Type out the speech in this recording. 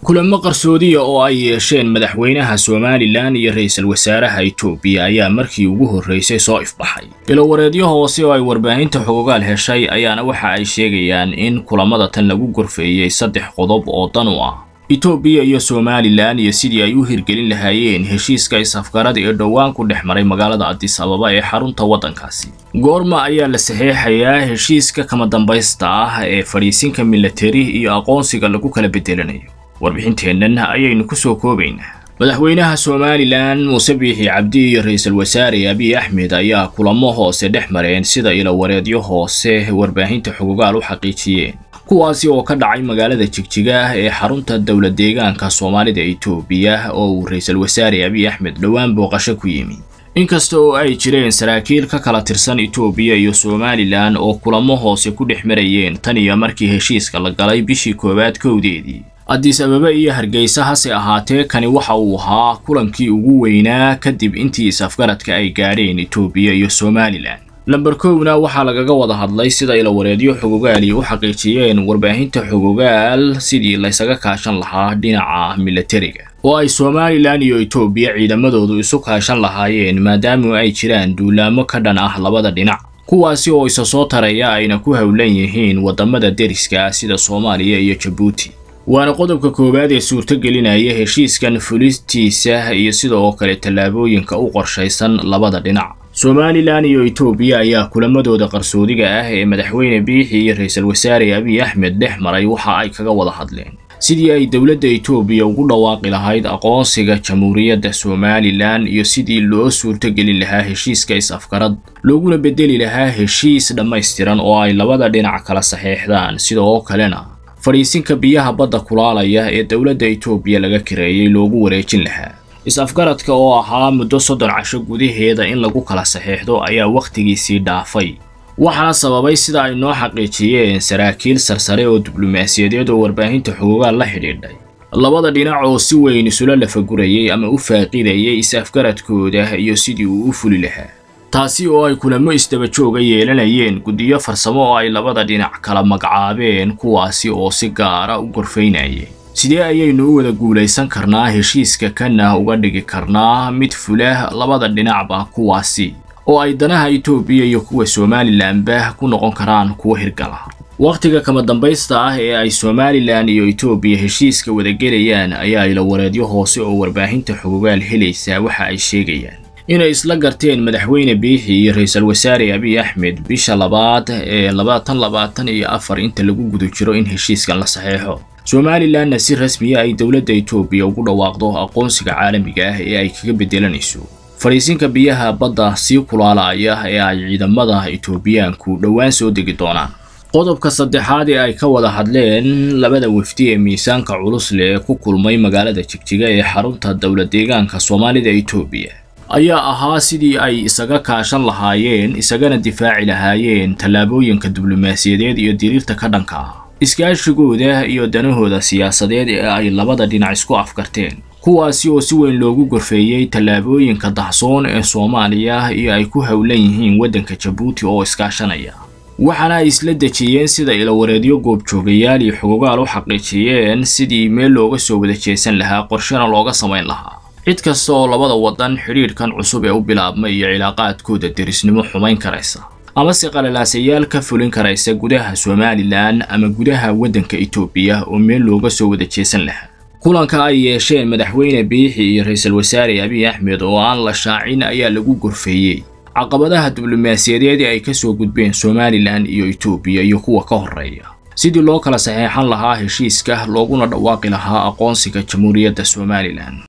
kulamo qarsoodiya oo ay yeesheen madaxweynaha somalilan iyo ra-iisul wasaaraha etoobiya ayaa markii ugu horraysay soo ifbaxay ilowareedyo hoose oo ay warbaahinta xogogaal heshay ayaana waxa ay sheegayaan in kulamada tan lagu gorfeeyey saddex qodob oo dan u ah etoobiya iyo somalilan iyo sidii ay u hirgelin lahaayeen heshiiska is-afgarada ee dhowaan ku dhex maray magaalada adis ababa ee xarunta waddankaasi goorma ayaa la saxeexayaa heshiiska kama dambaysta ah ee fadhiisinka milatari iyo aqoonsiga lagu kala bedelanayo warbixinteennan ayaynu ku soo koobaynaa madaxweynaha somalilan muuse biixi cabdi iyo ra-iisul wasaare abiy axmed ayaa kulamo hoose dhex mareen sida ilowareedyo hoose warbaahinta xogogaal u xaqiijiyeen kuwaasi oo ka dhacay magaalada jigjiga ee xarunta dowla deegaanka soomaalida etoobiya oo uu ra-iisul wasaare abiy axmed dhowaan booqasho ku yimi inkasta oo ay jireen saraakiil ka kala tirsan etoobiya iyo somalilan oo kulamo hoose ku dhex marayeen tan iyo markii heshiiska la galay bishii koowaad kowdeedii adis ababa iyo hargeysa hase ahaatee kani waxa uu ahaa kulankii ugu weynaa kadib intii is-afgaradka ay gaadheen etoobiya iyo somalilan lamber kowna waxaa lagaga wada hadlay sida ilowareedyo xogogaali u xaqiijiyeen warbaahinta xogogaal sidii laysaga kaashan lahaa dhinaca milatariga oo ay somalilan iyo etoobiya ciidamadoodu isu kaashan lahaayeen maadaama ay jiraan duulaamo ka dhan ah labada dhinac kuwaasi oo isa soo taraya ayna ku howlan yihiin waddamada deriska sida soomaaliya iyo jabuuti waana qodobka koowaad ee suurtogelinaya heshiiskan fulistiisa iyo sidoo kale tallaabooyinka u qorshaysan labada dhinac somalilan iyo etoobiya ayaa kulamadooda qarsoodiga ah ee madaxweyne biixi iyo ra-iisul wasaare abiy axmed dhex maray waxa ay kaga wada hadleen sidii ay dowladda etoobiya ugu dhawaaqi lahayd aqoonsiga jamhuuriyadda somalilan iyo sidii loo suurtogelin lahaa heshiiska is-afgarad looguna bedeli lahaa heshiis dhammaystiran oo ay labada dhinac kala saxeexdaan sidoo kalena fadhiisinka biyaha badda kulaalaya ee dowladda etoobiya laga kareeyey loogu wareejin lahaa is-afgaradka oo ahaa muddo soddon casho gudaheeda in lagu kala saxeexdo ayaa wakhtigiisii dhaafay waxaana sababay sida ay noo xaqiijiyeen saraakiil sarsare oo diblomaasiyadeed oo warbaahinta xogogaal la xidhiidhay labada dhinac oo si weyn isula lafagurayay ama u faaqidayay is-afgaradkooda iyo sidii uu u fuli lahaa taasi oo ay kulamo isdaba jooga yeelanayeen guddiyo farsamo oo ay labada dhinac kala magacaabeen kuwaasi oo si gaara u gorfaynayeen sidee ayaynu u wada guulaysan karnaa heshiiska kana uga dhigi karnaa mid fulah labada dhinacba kuwaasi oo ay danaha etoobiya iyo kuwa somalilanba ku noqon karaan kuwa hirgala wakhtiga kama dambaysta ah ee ay somalilan iyo etoobiya heshiiska wadagelayaan ayaa ilowareedyo hoose oo warbaahinta xogogaal helaysaa waxa ay sheegayaan inay isla garteen madaxweyne biixi iyo ra-iisul wasaare abiy axmed bisha labaad ee labaatan labaatan iyo afar inta lagu guda jiro in heshiiskan la saxeexo somalilanna si rasmiya ay dowladda etoobiya ugu dhawaaqdo aqoonsiga caalamiga ah ee ay kaga bedelanayso fadhiisinka biyaha badda sii kulaalaya ee ay ciidamada etoobiyaanku dhowaan soo degi doonaan qodobka saddexaad ee ay ka wada hadleen labada wafdi ee miisaanka culus leh ee ku kulmay magaalada jigjiga ee xarunta dowla deegaanka soomaalida etoobiya ayaa ahaa sidii ay isaga kaashan lahaayeen isagana difaaci lahaayeen tallaabooyinka diblomaasiyadeed iyo diriirta ka dhanka ah iskaashigooda iyo danahooda siyaasadeed ee ay labada dhinac isku afkarteen kuwaasi oo si weyn loogu gorfeeyey tallaabooyinka dahsoon ee soomaaliya iyo ay ku howlan yihiin waddanka jabuuti oo iskaashanaya waxaana ay isla dejiyeen sida ilowareedyo goobjoogayaal iyo xogogaal u xaqiijiyeen sidii meel looga soo wada jeesan lahaa qorshena looga samayn lahaa cid kasta oo labada waddan xidhiidhkan cusub ee u bilaabmay iyo cilaaqaadkooda derisnimo xumayn karaysa amase qalalaasayaal ka fulin karaysa gudaha somalilan ama gudaha waddanka etoobiya oo meel looga soo wada jeesan lahaa kulanka ay yeesheen madaxweyne biixi iyo ra-iisul wasaare abiy axmed oo aan la shaacin ayaa lagu gorfeeyey caqabadaha diblomaasiyadeed ee ay ka soo gudbeen somalilan iyo etoobiya iyo kuwa ka horreeya sidii loo kala saxeexan lahaa heshiiska looguna dhawaaqi lahaa aqoonsiga jamhuuriyadda somalilan